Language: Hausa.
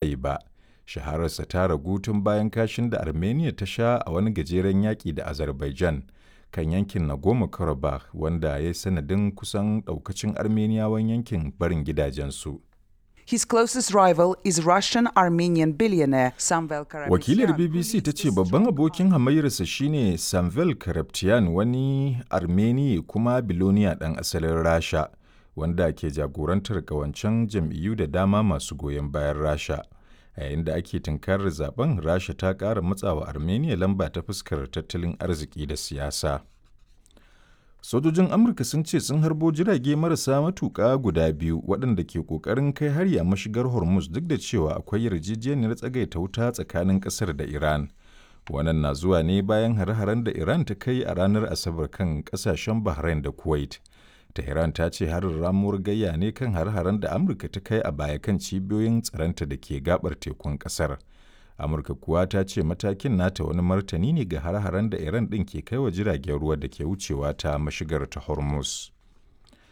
yayi ba. Shahararsa ta ragu tun bayan kashin da Armenia ta sha a wani gajeren yaƙi da Azerbaijan kan yankin Nagorno-Karabakh wanda ya yi sanadin kusan ɗaukacin Armeniyawan yankin barin gidajensu. His closest rival is Russian-Armenian billionaire Samvel Karapetyan. Wakilar BBC ta ce babban abokin hamayyarsa shine Samvel Karapetyan wani Armeni kuma biloniya ɗan asalin Rasha wanda ke jagorantar ƙawancen jam'iyyu da dama masu goyon bayan Rasha. A yayin da ake tunkarar zaben Rasha ta ƙara matsawa Armenia lamba ta fuskar tattalin arziki da siyasa. Sojojin Amurka sun ce sun harbo jirage marasa matuƙa guda biyu waɗanda ke ƙoƙarin kai hari a mashigar Hormuz duk da cewa akwai yarjejeniyar tsagaita wuta tsakanin ƙasar da Iran. Wannan na zuwa ne bayan hare-haren da Iran ta kai a ranar Asabar kan ƙasashen Bahrain da Kuwait. Tehran ta ce harin ramuwar gayya ne kan hare-haren da Amurka ta kai a baya kan cibiyoyin tsaronta da ke gabar tekun ƙasar. amurka kuwa ta ce matakin nata wani martani ne ga har-haren da iran ɗin ke kai wa jiragen ruwa da ke wucewa ta mashigar ta hormuz